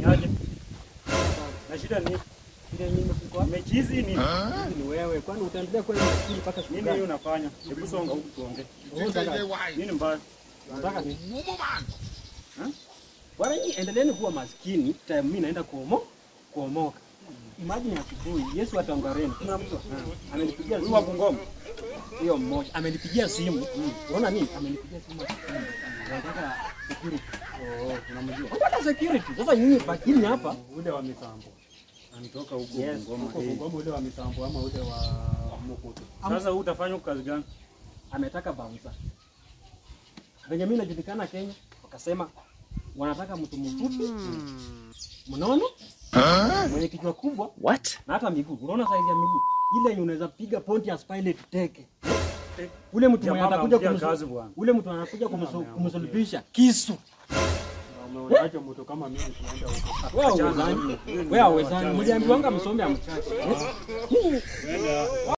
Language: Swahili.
Aje. Na shida ni Ile nyinyi mko hapa mechi hizi ni ni wewe. Kwani utaendelea kwenda shule mpaka siku nini gani? hiyo unafanya? Hebu songa huku tuongee. Wewe unataka- Nini mbaya? Unataka ni Bwana nyinyi endeleeni kuwa maskini, time mimi naenda kuomo kuomoka. Imagine asubuhi Yesu atangareni. Kuna mtu ah, amenipigia Huyu wa simu Bungoma. hiyo mmoja amenipigia simu. Unaona nini? Amenipigia simu. Anataka security. Oh, unamjua. Anataka security. Sasa nyinyi bakini hapa. Ule wa misambo. Anatoka huko Yes, Bungoma. huko Eh. Bungoma ule wa misambo ama ule wa Mokoto. Sasa huu utafanya kazi gani? ametaka bouncer. Venye mimi najulikana Kenya, wakasema wanataka mtu mfupi mnono mwenye kichwa kubwa What? na hata miguu. Unaona saizi ya miguu ile yenye unaweza piga Pontius Pilate teke. Ule mtu mwenye Jamaa atakuja amemtia kumsu- kazi bwana. ule mtu anakuja kumsu- kumsulubisha kisu. Umeonaje mtu kama mimi tunaenda huko? Wewe hauwezani. Wewe hauwezani. Mliambiwanga msome amchache.